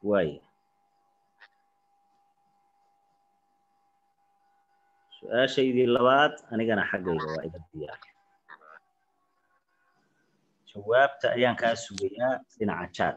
waaya su-aashaydii labaad anigana xaggayga waa iga diyaar jawaabta ayaan kaa sugayaa dhinaca jaad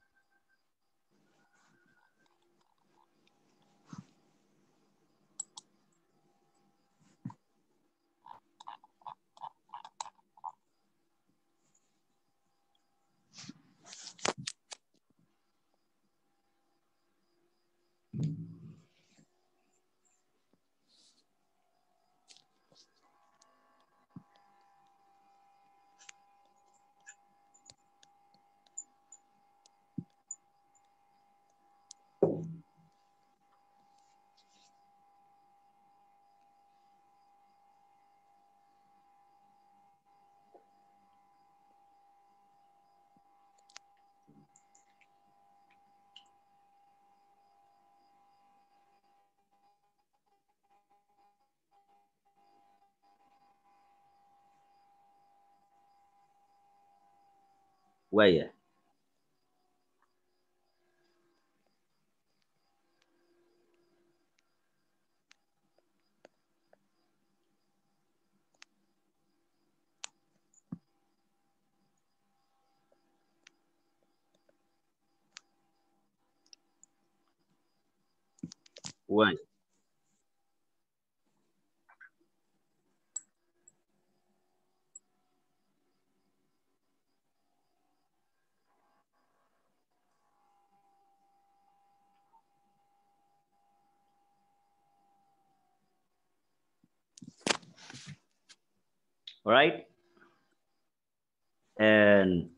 waaya waaya right? And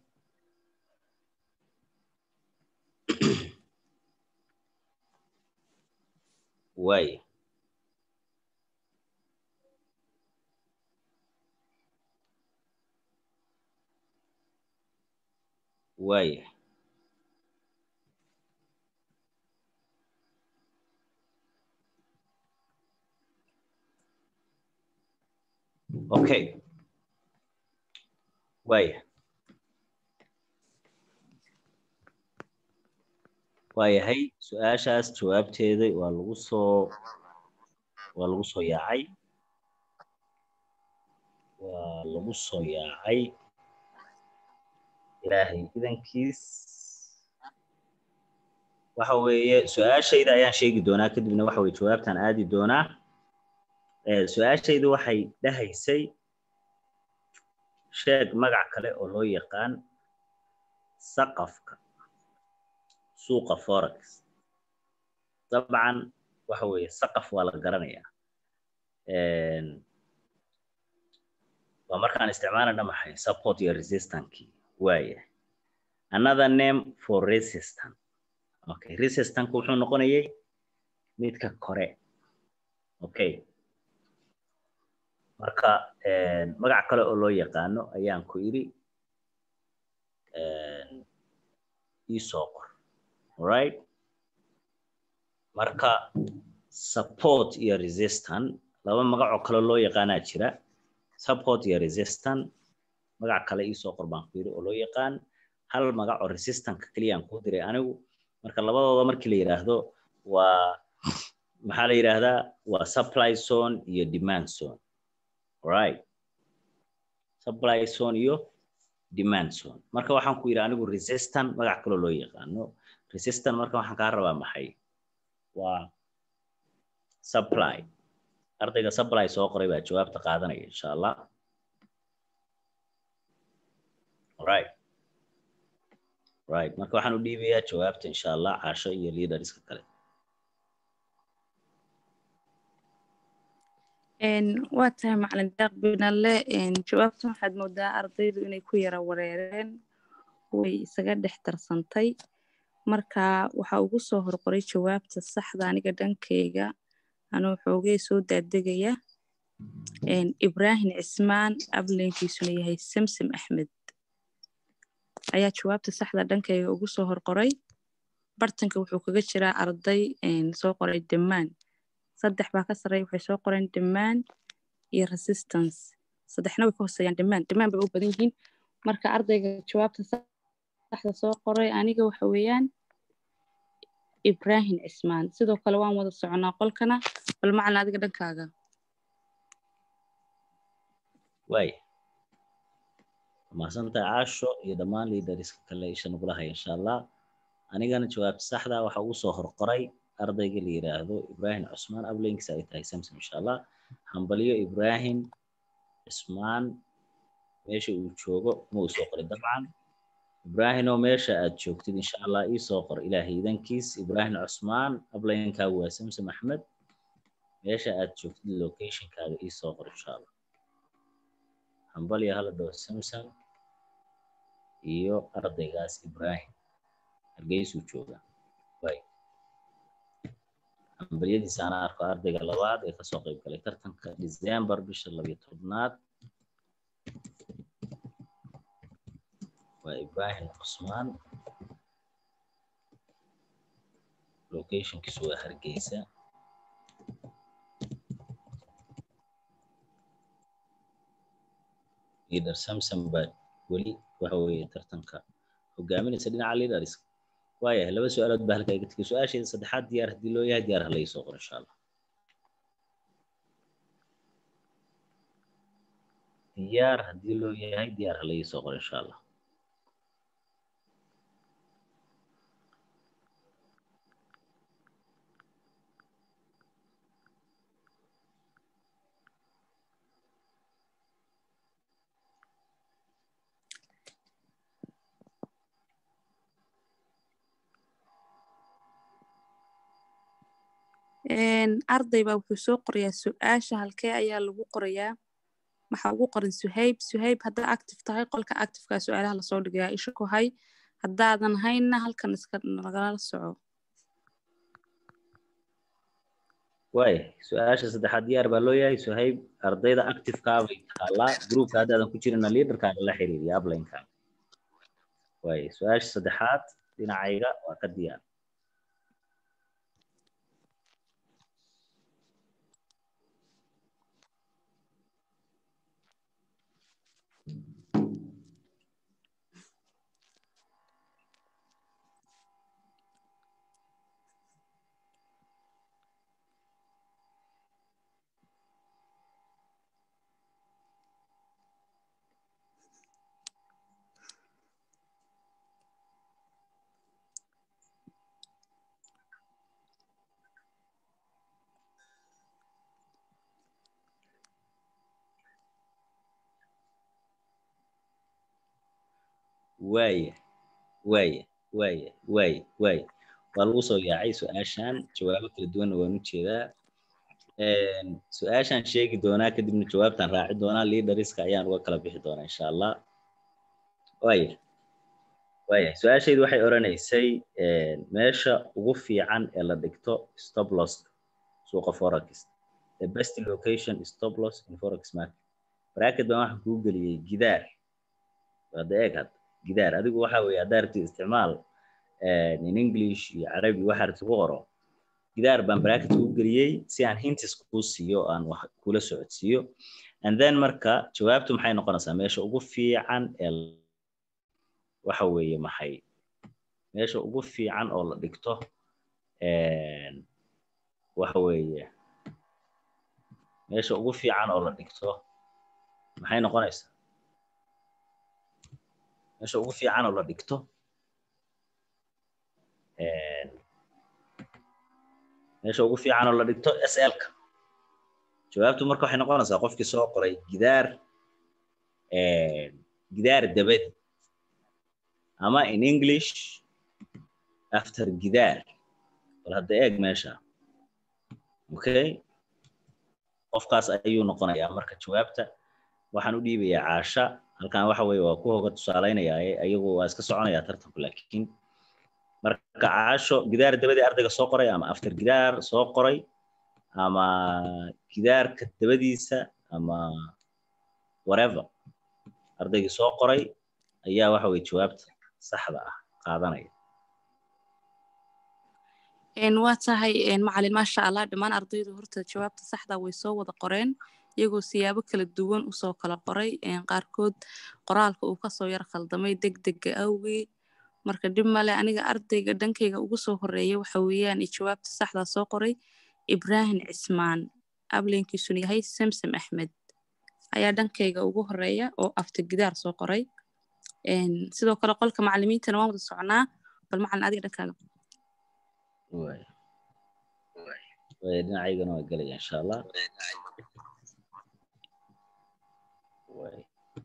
way. Way. Okay. waaya waayahay su-aashaas jawaabteeda waa lagu soo waa lagu soo yaacay waa lagu soo yaacay ilaahay idankiis waxa weeye su-aashayda ayaan sheegi doonaa kadibna waxa weye jawaabtaan aadi doonaa su-aashayda waxay dhahaysay sheeg magac kale oo loo yaqaan saqafka suuqa forex dabcan waxa weeye saqaf waa la garanayaa waa markaan isticmaalana maxay support iyo resistankii waaya another name for resistant okay resistanku wuxuu noqonayay midka kore okay marka magac kale oo loo yaqaano ayaan ku idhi iisoo qor alright marka support iyo resistant laba magac oo kale loo yaqaanaa jira support iyo resistant magac kale iisoo qor baan ku yidhi oo loo yaqaan hal magac oo resistantka keliyaan kuu diray anigu marka labadooda markii la yidhaahdo waa maxaa la yidhaahdaa waa supply zone iyo demand zone right supply zone iyo demand zone marka waxaan ku yidhi anigu resistant magac kaloo loo yaqaano resistant marka waxaan kaa rabaa maxay waa supply ardayga supply soo qoray baa jawaabta qaadanaya insha allah right right marka waxaan u dhiibayaa jawaabta insha allah caasho iyo leaderska kale waa tahay macalin daaq binalle jawaabta waxaad moodaa ardaydu inay ku yara wareereen way isaga dhex darsantay marka waxaa ugu soo horqoray jawaabta saxda aniga dhankeyga anuu xoogay soo daadegaya ibraahim cismaan ablenkiisuna yahay samsam axmed ayaa jawaabta saxda dhankeyga ugu soo horqoray bartanka wuxuu kaga jiraa arday soo qoray damaan saddex baa ka sarreeya waxay soo qoreen demand iyo resistance saddexna way ka hooseeyaan demand demand bay u badan yihiin marka ardayga jawaabta saxda soo qoray aniga waxa weeyaan ibraahim cismaan sidoo kale waan wada soconaa qolkana bal macalin adiga dhankaaga waaya mahadsantahay caasho iyo dhammaan liidariska kale isha nagula haya insha allah anigana jawaabta saxda waxa ugu soo horqoray ardayga la yidhaahdo ibraahim cusmaan ablinkiisa ay tahay samson insha allah hambalyo ibraahim cismaan meesha uu joogo ma uu soo qoray dabcan ibraahimo meesha aad joogtid insha allah ii soo qor ilaahay idankiis ibraahim cusmaan ablaynkaagu waa samsom axmed meesha aad joogtid locationkaaga ii soo qor insha allah hambalyo hala dhawo samsom iyo ardaygaas ibraahim hargeysuu joogaa waay hambalyadiisa ana arko ardayga labaad ee kasoo qayb galay tartanka december bisha labiyo tobnaad waa ibraahim cusmaan locationkiisu waa hargeysa leader samson baa weli waxa weeye tartanka hogaaminaysa dhinaca leaders waayahay laba su-aalood baa halkaa iga tegay su-aasheeda saddexaad diyaar haddii loo yahay diyaar hala soo qor insha allah diyaar haddii loo yahay diyaar hala soo qor insha allah arday baa wuxuu soo qorayaa su-aasha halkee ayaa lagu qorayaa waxaa ugu qoran suhayb suhayb haddaa active tahay qolka activeka su-aalaha lasoo dhigayaa isha ku hay haddaadan haynna halkan iska nagala soco waaya su-aasha saddexaad diyaar baa loo yahay suhayb ardayda activeka bay taalaa groupka haddaadan ku jirina leaderkaaga la xiriiriya uplinekaaga waaya su-aasha saddexaad dhinacayga waa ka diyaar waaya waaya waaya waaya waaya waa lagu soo yaacay su-aashan jawaabo kala duwanna waan u jeedaa su-aashan sheegi doonaa kadibna jawaabtan raaci doonaa leaderiska ayaan uga kala bixi doonaa insha allah waaya waaya su-aashaydu waxay odhanaysay meesha ugu fiican ee la dhigto stop loss suuqa forex the best location stop loss in forex market bracket baan waxaan kuu geliyey gidaar hadda eeg hadda gidaar adigu waxa weeye haddaa rabtid isticmaal in english iyo carabi waxa rabtid ku qoro gidaar baan bracket kuu geliyey si aan hintis kuu siiyo aan wax kula socodsiiyo and then marka jawaabtu maxay noqonaysaa meesha ugu fiican ee waxa weeye maxay meesha ugu fiican oo la dhigto waxa weeye meesha ugu fiican oo la dhigto maxay noqonaysaa meesha ugu fiican oo la dhigto meesha ugu fiican oo la dhigto slka jawaabtu marka waxay noqonaysaa qofkii soo qoray gidaar gidaar dabadi ama in english after gidaar bal hadda eeg meesha okay qofkaas ayuu noqonayaa marka jawaabta waxaan u dhiibayaa caasha halkan waxa weeye waa ku hoga tusaalaynayaa ayagu waa iska soconayaa tartanku laakiin marka caasho gidaar dabadii ardayga soo qoray ama after gidaar soo qoray ama gidaarka dabadiisa ama whatever ardaygii soo qoray ayaa waxa weye jawaabta saxda ah qaadanaya waa tahay macalin maasha allah dhammaan ardaydu horta jawaabta saxda way soo wada qoreen iyagoo siyaabo kala duwan usoo kala qoray qaarkood qoraalka uu kasoo yar khaldamay deg dega awgii marka dhib male aniga ardayga dhankayga ugu soo horeeya waxa weeyaan jawaabta saxdaa soo qoray ibraahim cismaan ablenkiisuna yahay samsam axmed ayaa dhankayga ugu horeeya oo aftigidaar soo qoray sidoo kale qolka macalimiintana waan wada socnaa bal macalin adiga dhankaaga waay waay dhinacaygana waa gelaya insha allah waay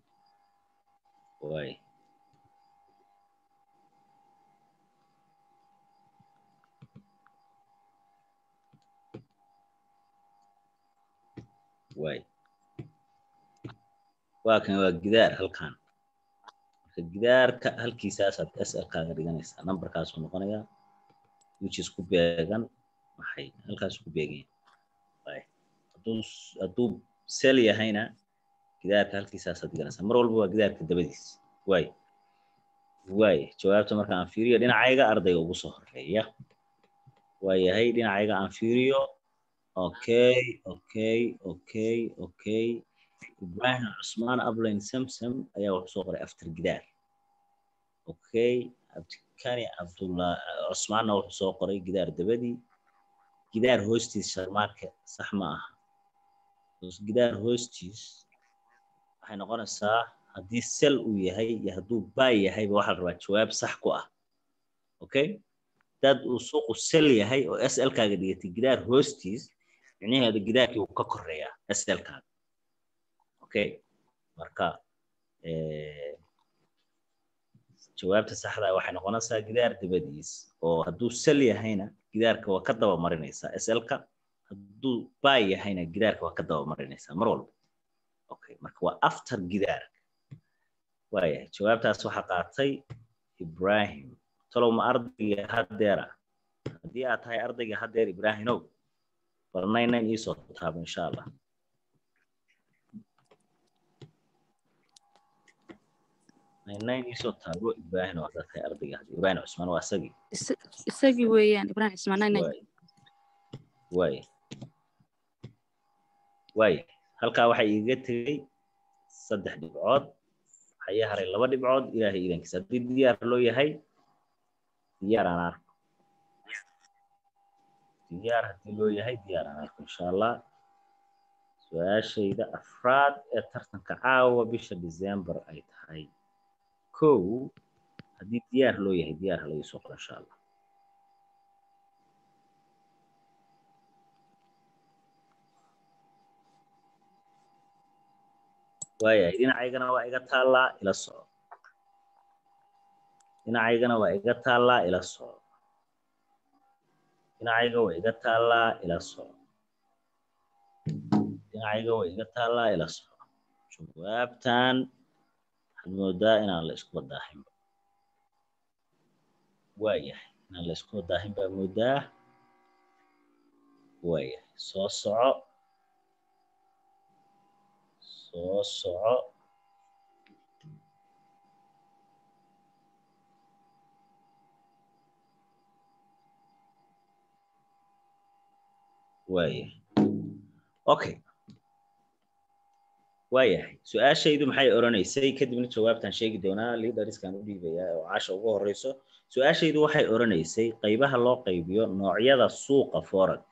waay waay waa kan waa gidaar halkan marka gidaarka halkiisaasaad slkaaga dhiganaysaa numberkaasuu noqonayaa which is ku beegan maxay halkaas ku beegan waay hadduu hadduu sel yahayna gidaarka halkiisaasaad dhiganaysaa mar walba waa gidaarka dabadiis waay waay jawaabta marka aan fiiriyo dhinacayga ardayga ugu soo horeeya waa yahay dhinacayga aan fiiriyo okay okay okay okay ibrahim cusmaan ablain samsam ayaa wuxuu soo qoray after gidaar okay abdikani cabdullah cusmaanna wuxuu soo qoray gidaar dabadii gidaar hoostiis sharmaarka sax ma aha gidaar hoostiis waxay noqonaysaa haddii sel uu yahay iyo hadduu baay yahayba waxaa la rabaa jawaab sax ku ah okay dad uu suuqu sel yahay oo sl kaaga dhigatay gidaar hoostiis micnaheedu gidaarkii wuu ka koreeyaa sl kaaga okay marka jawaabta saxda waxay noqonaysaa gidaar dabadiis oo hadduu sel yahayna gidaarka waa ka daba marinaysaa slka hadduu baay yahayna gidaarka waa ka daba marinaysaa mar walba okay marka waa after gidaarka waayahay jawaabtaas waxaa qaatay ibrahim talow ma ardayga haddeera haddii aad tahay ardayga haddeer ibraahimow bal naynan iisoo taabo insha allah naynan iisoo taabo ibraahim oo haddaad tahay ardayga hadda ibraahim cusmaan waa isagii isagii weeyaan ibraahim cismaan naynan waay waay halkaa waxaa iiga tegey saddex dhibcood waxaa ii haray laba dhibcood ilaahay idankiisa haddii diyaar loo yahay diyaar aan arko diyaar haddii loo yahay diyaar aan arko insha allah su-aashayda afraad ee tartanka caawa bisha december ay tahay kow haddii diyaar loo yahay diyaar ha laga soo qoro insha allah waayahay dhinacaygana waa iga taallaa ila soco dhinacaygana waa iga taallaa ila soco dhinacayga waa iga taallaa ila soco dhinacayga waa iga taallaa ila soco jawaabtan waxaad moodaa inaan la isku wadaahinba waayahay inaan la isku wadaahin baa moodaa waayahay soo soco soo soco waayahay okay waayahay su-aashaydu maxay odhanaysay kadibna jawaabtaan sheegi doonaa liidariskaan u dhiibayaa oo caasha ugu horeyso su-aashaydu waxay odhanaysay qaybaha loo qaybiyo noocyada suuqa forex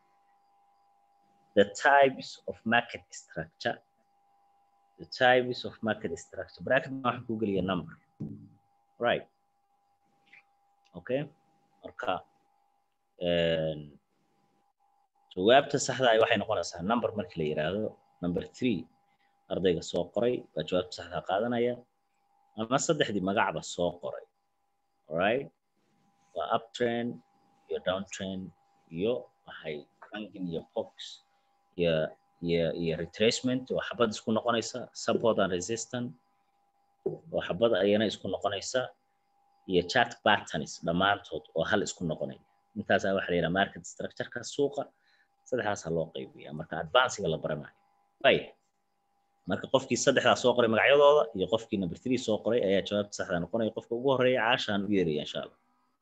the types of market structure the types of market structure bracket waxaan ku geliya number right okay marka jawaabta saxda ah waxay noqonaysaa number markii la yiraahdo number three ardayga soo qoray baa jawaabta saxda qaadanaya ama saddexdii magacba soo qoray alright waa uptrend iyo downtrend iyo waxay ranking iyo box iyo iyo iyo retracement oo xabad isku noqonaysa support and resistance oo xabad ayana isku noqonaysa iyo chart patterns dhammaantood oo hal isku noqonaya intaasaa waxa la yidhaha market structureka suuqa saddexdaasaa loo qaybiya marka advancega la baranayo ay marka qofkii saddexdaa soo qoray magacyadooda iyo qofkii number three soo qoray ayaa jawaabta saxda noqonaya qofka ugu horeeya caashaan u yeeraya insha allah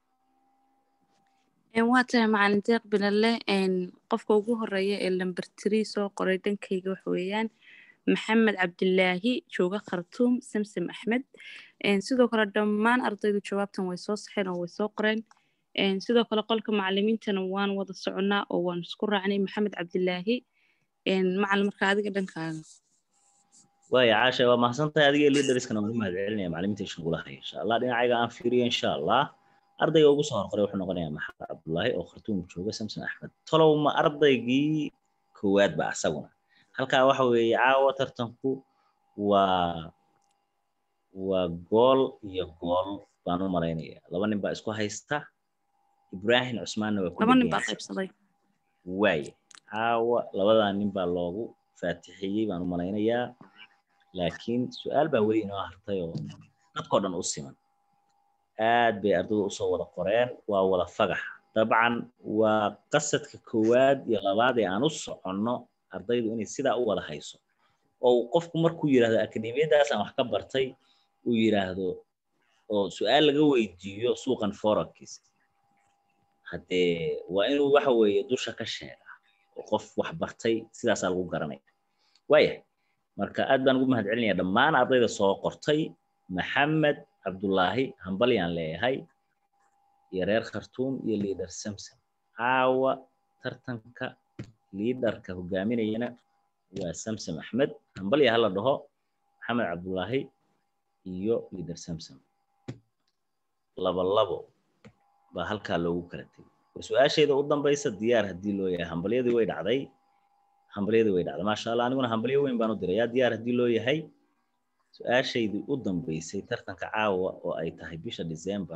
waa tahay macalin deeq bilalle qofka ugu horeeya ee number three soo qoray dhankayga waxa weeyaan maxamed cabdilaahi jooga khartuum samsam axmed sidoo kale dhammaan ardaydu jawaabtan way soo saxeen oo way soo qoreen sidoo kale qolka macalimiintana waan wada soconnaa oo waan isku raacnay maxamed cabdilaahi macalin marka adiga dhankaaga waaya caasha waa mahadsantahay adiga leaderskana waan u mahad celinaya macalimiinta shugula haya insha allah dhinacayga aan fiiriyo insha allah ardayga ugu soo horqoray wuxuu noqonayaa maxamed cabdullaahi oo khartuum jooga samson axmed tolow ma ardaygii koowaad ba asaguna halkaa waxa weeye caawa tartanku waa waa gool iyo gool baan u malaynaya laba nin baa isku haysta ibrahim cusmaanna waa laba nin baa qaybsaday waaye caawa labadaa nin baa loogu faatixiyey baan u malaynayaa laakiin su-aal baa weli inoo hartay oo dadkao dhan u siman aad bay ardaydu usoo wada qoreen waa wada fagax dabcan waa qasadka koowaad iyo labaad ee aan u soconno ardaydu inay sidaa u wada hayso oo uu qofku markuu yidhahdo akademiyadaasaan wax ka bartay uu yidhaahdo oo su-aal laga weydiiyo suuqan forakiis haddee waa inuu waxa weeye dusha ka sheega oo qof wax bartay sidaasaa lagu garanaya waaya marka aad baan ugu mahad celinaya dhammaan ardayda soo qortay maxamed cabdullaahi hambalyaan leeyahay iyo reer khartuum iyo liader samson caawa tartanka liidarka hogaaminayana waa samsom axmed hambalya hala dhaho maxamed cabdullaahi iyo liader samsom laba labo baa halkaa loogu kala tegay war su-aashayda u dambaysa diyaar haddii loo yahay hambalyadii way dhacday hambalyadii way dhacday maasha allah aniguna hambalyo weyn baan u diray yaa diyaar haddii loo yahay su-aashaydii u dambeysay tartanka caawa oo ay tahay bisha december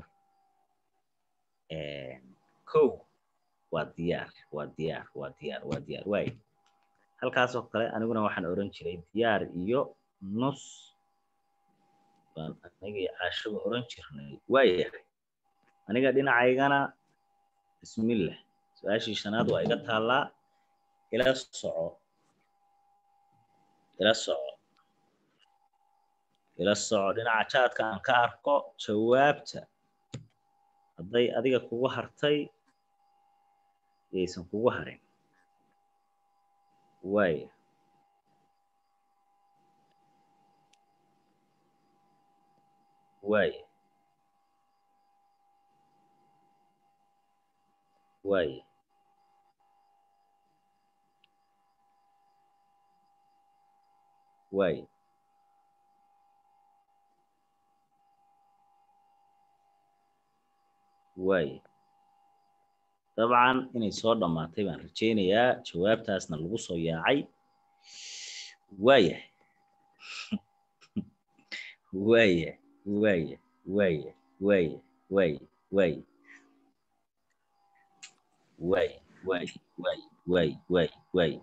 kow waa diyaar waa diyaar waa diyaar waa diyaar waay halkaasoo kale aniguna waxaan oran jiray diyaar iyo nus baan aniga iyo caashaba oran jirnay waayahay aniga dhinacaygana bismillah su-aashii shanaad waa iga taallaa ila soco ila soco ila soco dhinaca jaadka aan ka arko jawaabta hadday adiga kugu hartay yaysan kugu harin waaya waaya waaya waaya waaya dabcan inay soo dhammaatay baan rajaynayaa jawaabtaasna lagu soo yaacay waaya waaya waaya waaya waaya waaya waaya waaya waaya waaya waaya waaya waaya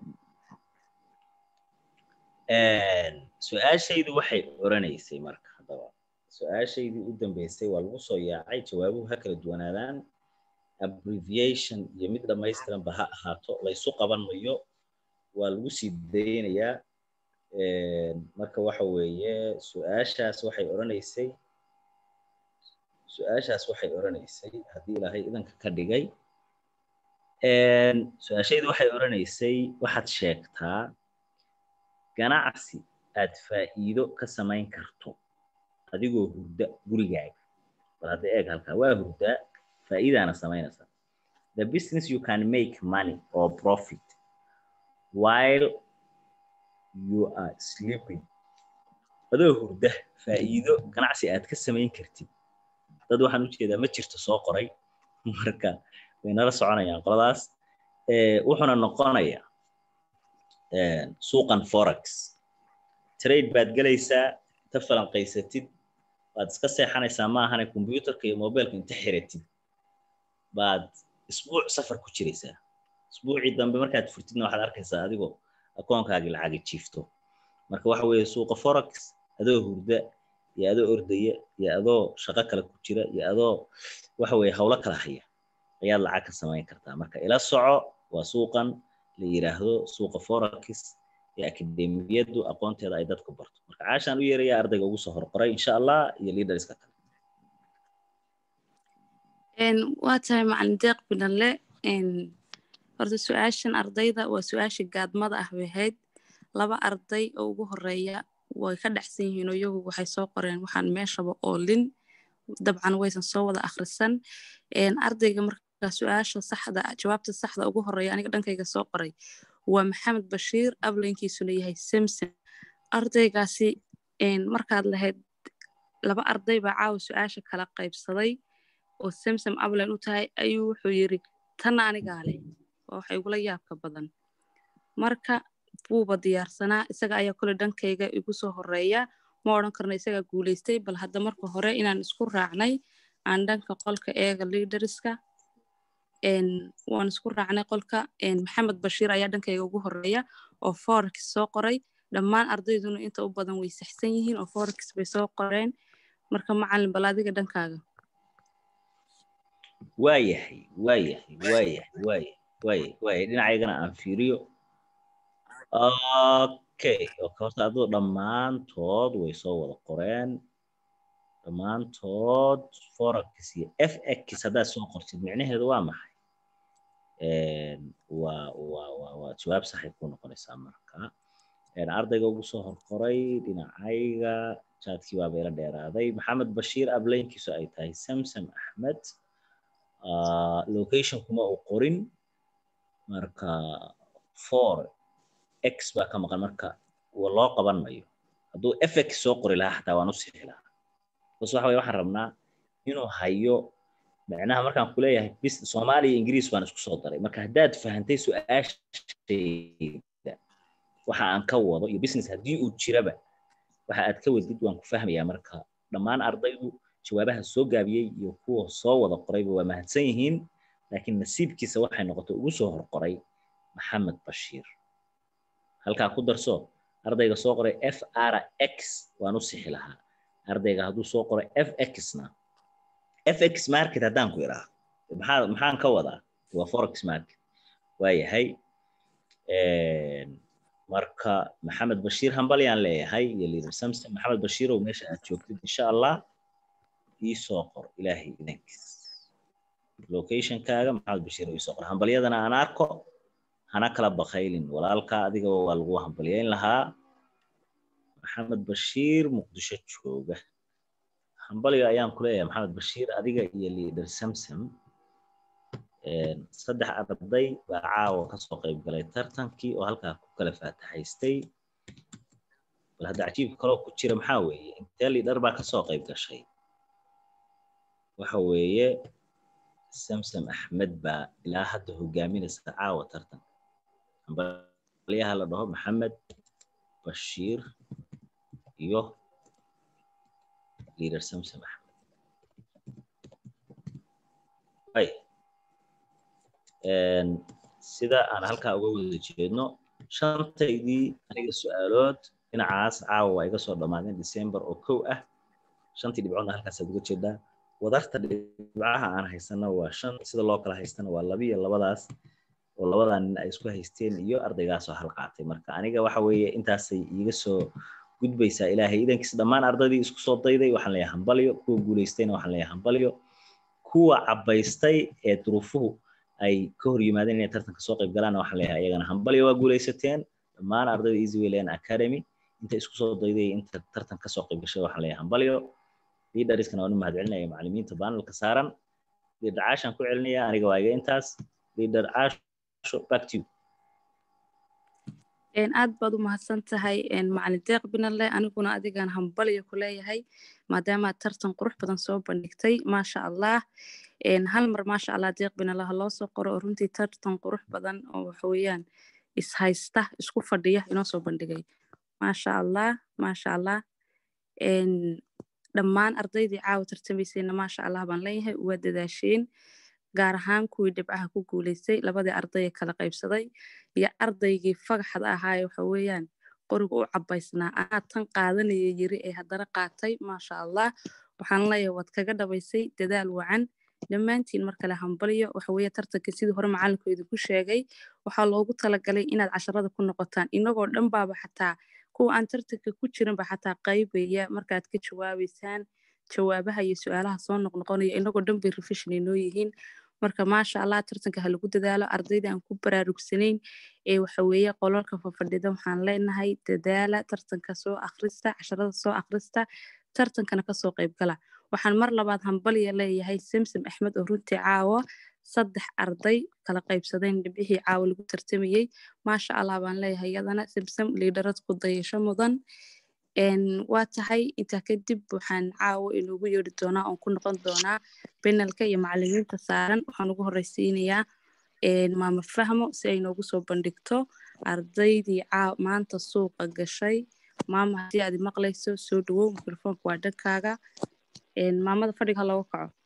su-aashaydu waxay oranaysay marka haddaba su-aashaydii u dambeysay waa lagu soo yaacay jawaabuhu ha kala duwanaadaan abbreviation iyo mid dhamaystiranba ha ahaato laysu qaban mayo waa lagu sii daynayaa marka waxa weeye su-aashaas waxay oranaysay su-aashaas waxay oranaysay haddii ilaahay idanka ka dhigay su-aashaydu waxay oranaysay waxaad sheegtaa ganacsi aad faa'iido ka samayn karto adigoo hurda gurigaaga bal hadda eeg halkaa waa hurdaa faa'iidaana samaynaysaa the business you can make money or profit while you are sleeping adoo hurda faa'iido ganacsi aad ka samayn kartid dad waxaan u jeedaa ma jirto soo qoray marka way nala soconayaan qoladaas wuxuuna noqonayaa suuqan forex trade baad gelaysaa inta falanqaysatid waad iska seexanaysaa ma ahane combyuterka iyo mobileka inta xiratid baad isbuuc safar ku jiraysaa isbuucii dambe markaad furtidna waxaad arkaysaa adigoo akoonkaagii lacaga jiifto marka waxa weeye suuqa forex adoo hurda iyo adoo ordaya iyo adoo shaqo kale ku jira iyo adoo waxa weeye howlo kala haya ayaad lacag ka samayn kartaa marka ila soco waa suuqan la yiraahdo suuqa forex ee akademiyadu aqoonteeda ay dadku barto marka caashaan u yeerayaa ardayga ugu soo horqoray insha allah iyo leaderska kale waa tahay macalin deeq binale horta su-aashan ardayda waa su-aasha gaadmada ah bay ahayd laba arday oo ugu horeeya way ka dhexsan yihiin oo iyagu waxay soo qoreen waxaan meeshaba oolin dabcan waysan soo wada akhrisan ardayga marka su-aasha saxda jawaabta saxda ugu horeeya aniga dhankayga soo qoray waa maxamed bashiir ablaynkiisuna yahay samson ardaygaasi markaad lahayd laba arday baa caawa su-aasha kala qaybsaday oo samsom ablan u tahay ayuu wuxuu yiri tanna anigaa leh waa waxa igula yaabka badan marka wuuba diyaarsanaa isaga ayaa kole dhankayga igu soo horeeya ma odhan karno isagaa guulaystay bal hadda marka hore inaan isku raacnay aan dhanka qolka eega liidariska waan isku raacnay qolka maxamed bashiir ayaa dhankayga ugu horeeya oo forex soo qoray dhammaan ardayduna inta u badan way saxsan yihiin oo forex bay soo qoreen marka macalin bal adiga dhankaaga waayahay waayahay waayahay waayahay waayahay waayahay dhinacaygana aan fiiriyo okay okay horta aduu dhammaantood way soo wada qoreen dhammaantood forex iyo f x haddaad soo qortid micnaheedu waa maxay waa waa waa waa jawaab saxay ku noqonaysaa marka ardayga ugu soo horkoray dhinacayga jaadkii baaba ila dheeraaday maxamed bashiir ablaynkiisu ay tahay samsom axmed location kuma uu qorin marka four x baa ka maqan marka loo qaban mayo hadduu f x soo qori lahaa xataa waan u sixi lahaa bas waxa weye waxaan rabnaa inuu hayo macnaha markaan kuleeyahay bis soomaaliya ingiriis baan isku soo daray marka haddaad fahantay su-aashayda waxa aan ka wado iyo business haddii uu jiraba waxa aad ka wadid waan ku fahmayaa marka dhammaan ardaydu jawaabaha soo gaabiyey iyo kuwa soo wada qorayba waa mahadsan yihiin laakiin nasiibkiisa waxay noqotay ugu soo horqoray maxamed bashiir halkaa ku darso ardayga soo qoray f r x waan u sixi lahaa ardayga hadduu soo qoray f x-na f x market haddaan ku idhaa maxaa maxaan ka wadaa waa forex market waayahay marka maxamed bashiir hambalyaan leeyahay iyo liader samson maxamed bashiirow meesha aad joogtid insha allah ii soo qor ilaahay idankiis locationkaaga maxamed bashiir ii soo qor hambalyadana aan arko hana kala bakaylin walaalka adiga waa lagu hambalyayn lahaa maxamed bashiir muqdisho jooga hambalyo ayaan ku leeyahay maxamed bashiir adiga iyo liader samsom saddex arday baa caawa kasoo qayb galay tartankii oo halkaa ku kala faataxaystay bal hadda cajiibka kaloo ku jira maxaa weeye intee liidhar baa kasoo qayb gashay waxa weeye samsom axmed baa ilaa hadda hogaaminaysa caawa tartanka hambalyaha la dhaho maxamed bashiir iyo liader samsom axmed sida aan halkaa uga wada jeedno shantaydii aniga su-aalood dhinacaas caawa waa iga soo dhammaadeen december oo kow ah shantii dhibcoodna halkaasaad uga jeedaa wadarta dhibcaha aan haysana waa shan sida loo kala haystana waa labiyo labadaas oo labadaa nin ay isku haysteen iyo ardaygaasoo hal qaatay marka aniga waxa weeye intaasay iiga soo gudbaysaa ilaahay idankiis dhammaan ardaydii isku soo dayday waxaan leeyahay hambalyo kuwa guulaystayna waxaan leeyahay hambalyo kuwa cabbaystay ee duruufuhu ay ka hor yimaadeen inay tartanka soo qayb galaan waxaan leeyahay iyagana hambalyo waa guulaysateen dhammaan ardayda easy wayland academy inta isku soo dayday inta tartan ka soo qayb gashay waxaan leeyahay hambalyo leaderiskana waan u mahadcelinaya macallimiinta baanelka saaran leader caashaan ku celinaya aniga waa iga intaas leader caasho back to you aad baad u mahadsan tahay macalin deeq binale aniguna adigan hambalyo ku leeyahay maadaamaad tartan qurux badan soo bandhigtay maasha allah hal mar maasha allah deeq binale ha loo soo qoro oo runtii tartan qurux badan oo waxaweyaan ishaysta isku fadhiya inoo soo bandhigay maasha allah maasha allah dhammaan ardaydii caawa tartamaysayna maasha allah baan leeyahay waa dadaasheen gaar ahaan kuwii dhibcaha ku guulaystay labadii ardayee kala qaybsaday iyo ardaygii fagaxda ahaaye waxa weeyaan qoriga u cabaysnaa anaa tan qaadanaya yiri ee haddana qaatay maasha allah waxaan leeyahay waad kaga dhabaysay dadaal wacan dhammaantiin mar kale hambalyo waxaweye tartanka sidii hore macalinku idinku sheegay waxaa loogu talagalay inaad casharada ku noqotaan inagoo dhan baaba xataa kuwa aan tartanka ku jirinba xataa qaybaya markaad ka jawaabaysaan jawaabaha iyo su-aalaha soo noqnoqonaya inagoo dhan bay refishin inoo yihiin marka maasha allah tartanka ha lagu dadaalo ardayda aan ku baraarugsanayn ee waxa weeye qolalka fafadhida waxaan leenahay dadaala tartanka soo akhrista casharada soo akhrista tartankana kasoo qaybgala waxaan mar labaad hambalya leeyahay samsom axmed oo runtii caawa saddex arday kala qaybsadeen dhibcihii caawa lagu tartamayey maasha allah baan leeyahay iyadana samsom liidharad ku dayasho mudan waa tahay intaa kadib waxaan caawa inoogu yeedhi doonaa oon ku noqon doonaa benalka iyo macalimiinta saaran waxaan ugu horeysiinayaa maama fahmo si ay noogu soo bandhigto ardaydii maanta suuqa gashay maama haddii aad maqlayso soo dhawow mikrofoonka waa dhankaaga maamada fadhiga ha looga kaco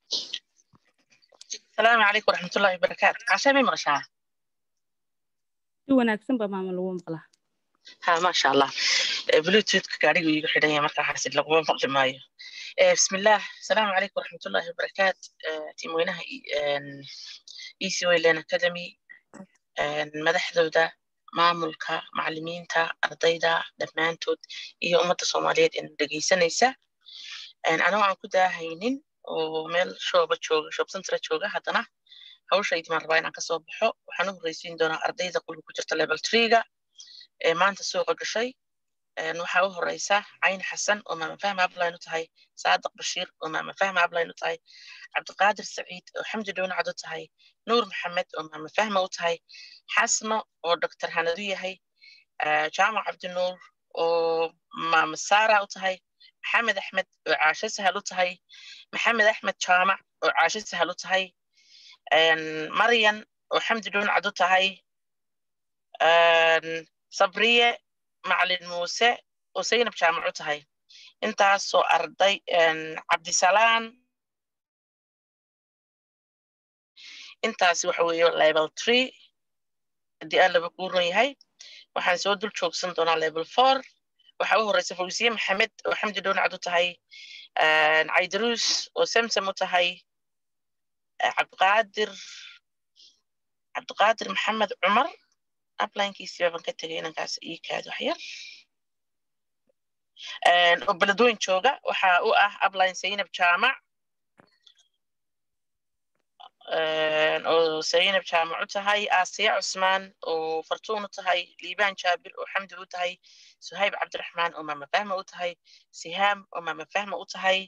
asalaamu calaykum waraxmatullahi wabarakaatu cashaa may maqashaa si wanaagsan baa maama lagu maqlaa ha maasha allah bluetoothka gaadhigu iigu xidhan yahay markaa xasid laguma maqli maayo bismillaah asalaamu calaykum waraxmatullahi wabarakaat tiimweynaha easy wayland academy madaxdooda maamulka macalimiinta ardayda dhammaantood iyo ummadda soomaaliyeed in dhegeysanaysa anoo aan ku daahaynin oo meel shooba jooga shoob centra jooga haddana hawshaydimaan rabaa inaan kasoo baxo waxaan u horreysiin doonaa ardayda qulka ku jirta level treega ee maanta suuqa gashay waxaa u horeysa cayn xasan oo maama fahma abline u tahay saadiq bashiir oo maama fahma abline u tahay cabdiqaadir saciid oo xamdi dhownacad u tahay nuur maxamed oo maama fahma u tahay xasno oo doctor hanadu yahay jaamac cabdinuur oo maama saara u tahay maxamed axmed oo caasho sahal u tahay maxamed axmed jaamac oo caasho sahal u tahay maryan oo xamdi dhownacad u tahay sabriye macalin muuse oo saynab jaamac u tahay intaasoo arday cabdisalaan intaasi waxa weeye level tree haddii aan laba kuu ron yahay waxaan soo dul joogsan doonaa level four waxaa u horeysa fawsiye maxamed oo xamdi dhownacad u tahay caydaruus oo samsam u tahay cabdiqaadir cabdiqaadir maxamed cumar uplinkiisi baaban ka tegay inankaas ii kaado waxyar oo beledweyn jooga waxa u ah upline saynab jaamac oo saynab jaamac u tahay aasiya cusmaan oo fartuun u tahay liibaan jaabir oo xamdi u tahay suhayb cabdiraxmaan oo maama fahma u tahay sihaam oo maama fahma u tahay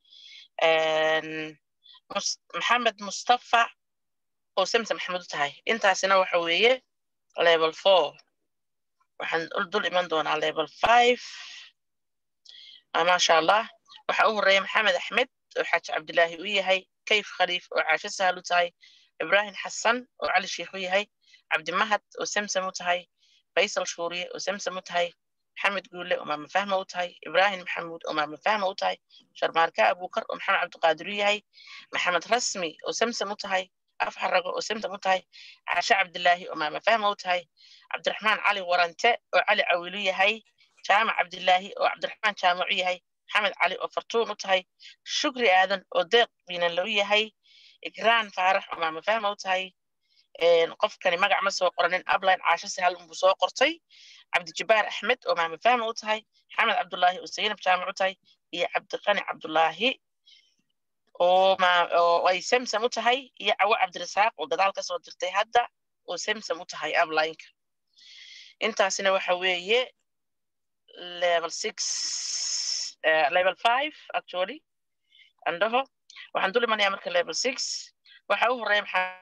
maxamed mustafa oo samsam maxamed u tahay intaasina waxa weeye level four waxaan dul iman doonaa level five maasha allah waxaa u horeeya maxamed axmed oo xaaji cabdilaahi u yahay kayf khaliif oo caasho sahal u tahay ibrahim xasan oo cali sheikh u yahay cabdimahad oo samsam u tahay faysal shuuriye oo samsam u tahay maxamed guule oo maama fahma u tahay ibrahim maxamuud oo maama fahma u tahay sharmaarka abukar oo maxamed cabdiqaadir u yahay maxamed rasmi oo samsam u tahay afxarago oo samsam u tahay caashe cabdilaahi oo maama fahma u tahay cabdiraxmaan cali warante oo cali cawilu yahay jaamac cabdilaahi oo cabdiraxmaan jaamac u yahay maxamed cali oo fartuun u tahay shukri aadan oo deeq biinanle u yahay igraan faarax oo maama fahma u tahay qofkani magac ma soo qoranin upline caasho sahal unbuu soo qortay cabdijabaar axmed oo maama fahma u tahay maxamed cabdulaahi oo saynab jaamac u tahay iyo cabdiqani cabdulaahi oo ay samsam u tahay iyo cawo cabdirasaaq oo gadaal ka soo dirtay hadda oo samsam u tahay uplineka intaasina waxa weeye level six uh, level five actually andhaho waxaan dul imanayaa marka level six waxa u horeeya maxaa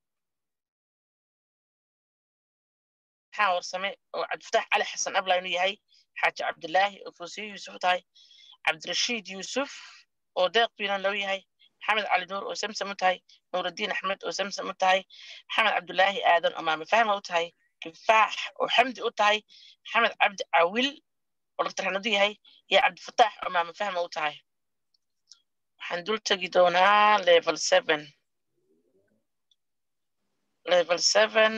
maxaa warsame oo cabdifatax cali xasan upline u yahay xaaji cabdilaahi oo fuusiyo yuusuf u tahay cabdirashiid yuusuf oo deeq biinan loo yahay maxamed cali nuur oo samsam u tahay nuuraddiin axmed oo samsam u tahay maxamed cabdulaahi aadan oo maame fahma u tahay kifaax oo xamdi u tahay maxamed cabdi cawil oo dr yahay iyo cabdifataax oo maama fahma u tahay waxaan dul tegi doonaa level seven level seven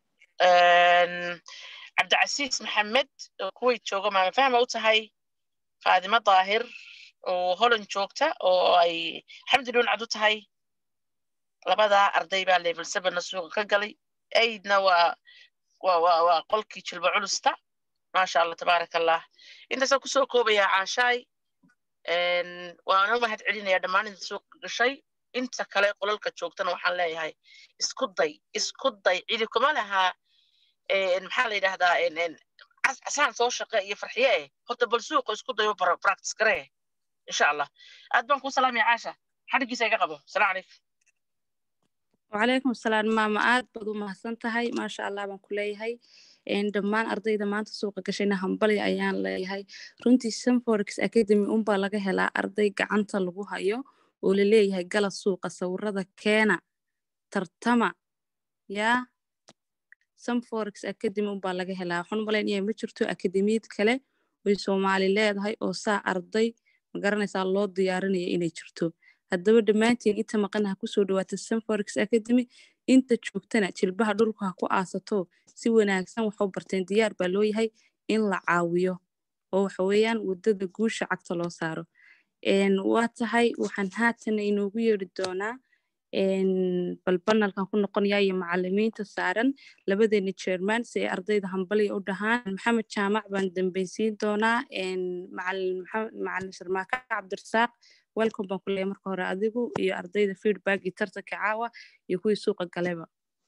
cabdicasiis maxamed oo kuwait jooga maama fahma u tahay faadimo daahir oo holland joogta oo ay xamdi dhuuncad u tahay labadaa arday baa level sevenna suuqa ka galay aidna waa waa waa waa qolkii jilba culusta maasha allah tabaaraka allah intaasaan kusoo koobayaa caashaay waana mahad celinaya dhammaan inta suuqa gashay inta kale qolalka joogtana waxaan leeyahay isku day isku day cidi kuma lahaa maxaa la yidhahdaa casaan soo shaqe iyo farxiye eh horta bal suuqa isku dayo practice garee insha allah aad baan kuu salaamaya caasha xadhigiisa iga qabo salaam calaykum wacalaykum asalaam maama aad baad u mahadsan tahay maasha allah baan ku leeyahay dhammaan ardayda maanta suuqa gashayna hambali ayaan leeyahay runtii sanforex academy unbaa laga helaa arday gacanta lagu hayo oo laleeyahay gala suuqa sawirada keena tartama yaa sanforex academy unbaa laga helaa waxaan u malaynaya ma jirto akademiyad kale oy soomaali leedahay oo saa arday magaranaysaa loo diyaarinaya inay jirto haddaba dhammaantiin inta maqana ha kusoo dhawaata sanforex academy inta joogtana jilbaha dhulka ha ku aasato si wanaagsan waxu barteen diyaar baa loo yahay in la caawiyo oo waxa weeyaan waddada guusha cagta loo saaro waa tahay waxaan haatan inoogu yeeri doonaa bal banalkan ku noqonayaa iyo macalimiinta saaran labadeena jerman si ay ardayda hambaliya u dhahaan maxamed jaamac baan dambaysiin doonaa macalin sharmaaka cabdirasaaq welcome baan ku leeyahay marka hore adigu iyo ardayda feedback iyo tartanka caawa iyo kuwii suuqa galeba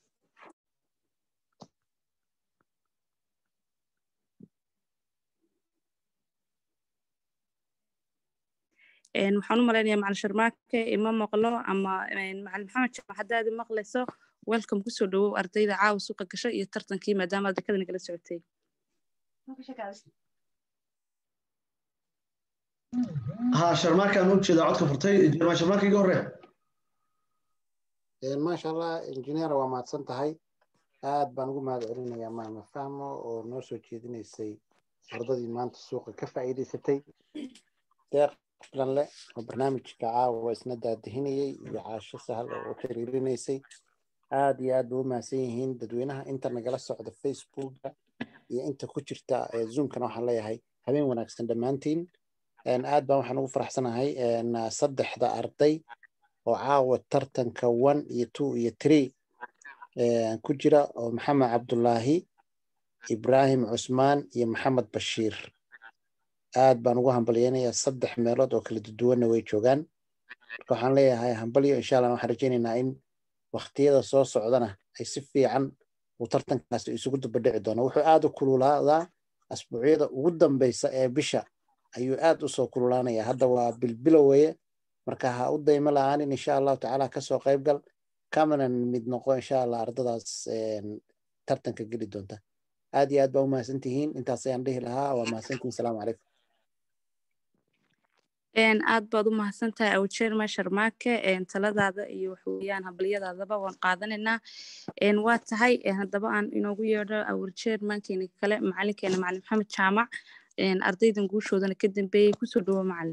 waxaan u malaynayaa macalin sharmaake ima maqlo ama macalin maxamed jaamac haddaad maqlayso welcome kusoo dhawow ardayda caawa suuqa gasha iyo tartankii maadaama aad dekada nagala socotay ها شرماك أنا وجه عدك فرتي جرما شرماك يقول ما شاء الله إنجنير وما تصنتهاي aad baan ugu mahad celinayaa maama fahmo oo noo soo jeedinaysay ardadii maanta suuqa ka faa'iidaysatay deeq filanle oo barnaamijka caawa isna daadihinayay iyo caasho sahal oo u xiriirinaysay aad iyo aad bay u mahadsan yihiin dadweynaha inta nagala socda facebooka iyo inta ku jirta zoomkana waxaan leeyahay habeen wanaagsan dhammaantiin aad baan waxaan ugu faraxsanahay saddexda arday oo caawa tartanka one iyo two iyo three ku jira oo maxamed cabdulaahi ibraahim cusmaan iyo maxamed bashiir aad baan ugu hambalyeynayaa saddex meelood oo kala duwanna way joogaan marka waxaan leeyahay hambalyo insha allah waxaan rajaynaynaa in waktiyada soo socdana ay si fiican uu tartankaasi isugu dubadhici doono wuxuu aad u kululaadaa asbuucyada ugu dambeysa ee bisha ayuu aad usoo kululaanaya hadda waa bilbilow weye marka ha u daymo la-aanin insha allahu tacaala kasoo qayb gal kamana mid noqo insha allah ardadaas tartanka geli doonta aad iyo aad baa u mahadsan tihiin intaas ayaan dhihi lahaa waa mahadsantihiin salaamu calaykum aad baad u mahadsan tahay awjeerma sharmaake taladaada iyo waxweeyaan habalyadaadaba waan qaadanaynaa waa tahay haddaba aan inoogu yeedho awrjeermankeena kale macalinkeena macalin maxamed jaamac ardaydan guushoodana ka dambeeyey kusoo dhawo macalin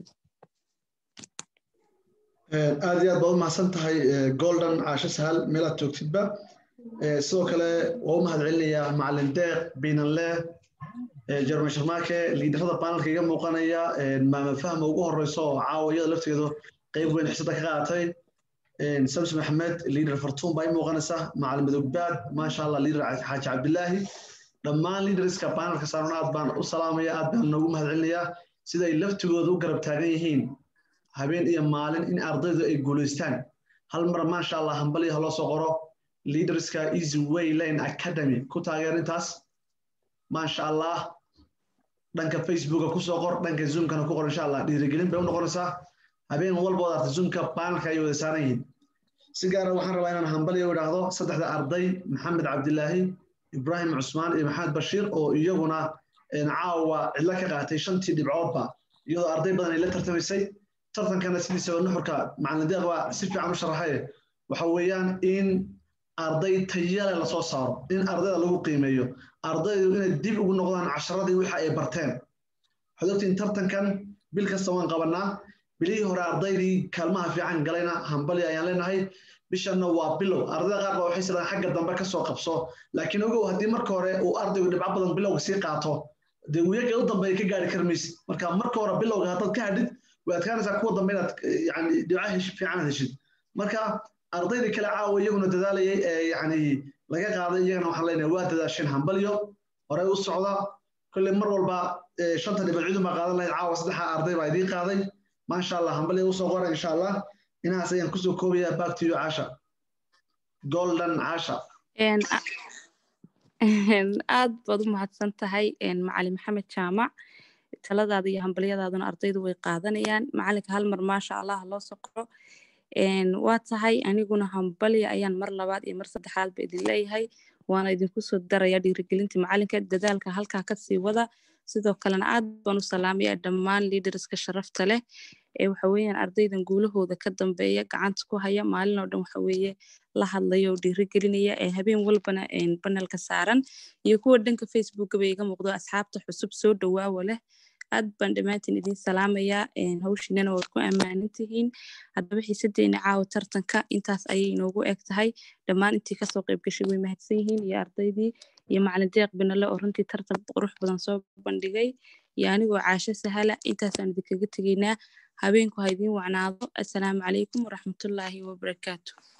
aad iyo aad baad u mahadsan tahay golden caasho sahal meelaad joogtidba sidoo kale waa u mahad celinayaa macalin deeq biinanle jerman sharmaake liidarada baanalka iga muuqanaya maama fahma ugu horeyso oo caawa iyada lafteedu qeyb weyn xisada ka qaadatay samsi maxamed liidar fartuun baa i muuqanaysa macalin madogbaad maasha allah liidar xaaji cabdilaahi dhammaan liidariska baanalka saaran aad baan u salaamaya aad baan noogu mahad celinayaa siday laftigooda u garab taagan yihiin habeen iyo maalin in ardaydu ay guulaystaan hal mar maasha allah hambaliya ha loo soo qoro leaderska easy way lane academy ku taageer intaas maasha allah dhanka facebooka kusoo qor dhanka zoomkana ku qor insha allah dhiirigelin bay u noqonaysaa habeen walbood arta zoomka baanalka ay wada saaran yihiin si gaara waxaan rabaa inaan hambaliya u idhaahdo saddexda arday maxamed cabdilaahi ibraahim cusmaan iyo maxamed bashiir oo iyaguna caawa cidlo ka qaatay shantii dhibcoodba iyadoo arday badan ay la tartamaysay tartankana sidiisaba nuxurka macalin deeq baa si fiican u sharaxaye waxa weeyaan in arday tayale lasoo saaro in ardayda lagu qiimeeyo ardaydu inay dib ugu noqdaan casharadii waxa ay barteen waxaad ogtiin tartankan bil kasta waan qabanaa bilihii hore ardaydii kaalmaha fiican galayna hambali ayaan leenahay bishanna waa bilow ardayda qaar baa waxay sidaan xagga dambe kasoo qabso laakiin ogow haddii marka hore uu ardaygu dhibco badan bilowga sii qaato dee wiyaga u dambeeya ka gaari karmaysid marka marka hore bilowga haddaad ka hadhid way adkaanaysaa kuwa dambe inaad yani dhibca fiican heshid marka ardaydii kale caawa iyaguna dadaalayay ee yani laga qaaday iyagana waxaan leenahay waa dadaasheen hambalyo horey u socda kolley mar walba shanta dhibcood cidun baa qaadan lahayd caawa saddexa arday baa idiin qaaday maasha allah hambalyo usoo qora insha allah inahaas ayaan kusoo koobayaa back to you caasha golden caasha aad baad u mahadsan tahay macalin maxamed jaamac taladaada iyo hambalyadaaduna ardaydu way qaadanayaan macalinka hal mar maasha allah loo soqoro waa tahay aniguna hambalya ayaan mar labaad iyo mar saddexaadba idin leeyahay waana idinku soo daraya dhiirigelinta macalinka dadaalka halkaa kasii wada sidoo kalena aad baan u salaamaya dhammaan liaderska sharafta leh ee waxa weeyaan ardaydan guulahooda ka dambeeya gacanta ku haya maalin oo dhan waxa weeye la hadlaya oo dhiirigelinaya ee habeen walbana banelka saaran iyo kuwa dhanka facebookaba iga muuqdo asxaabta xusub soo dhawaawa leh aad baan dhammaantiin idin salaamayaa hawshiinana waad ku ammaanan tihiin haddaba xiisadeena caawa tartanka intaas ayay inoogu eg tahay dhammaan intii kasoo qayb gashay way mahadsan yihiin iyo ardaydii iyo macalin deeq binale oo runtii tartan qurux badan soo bandhigay iyo anigoo caasho sahala intaasaan idinkaga tegaynaa habeenku ha idiin wacnaado assalaamu calaykum waraxmatullaahi wabarakaatu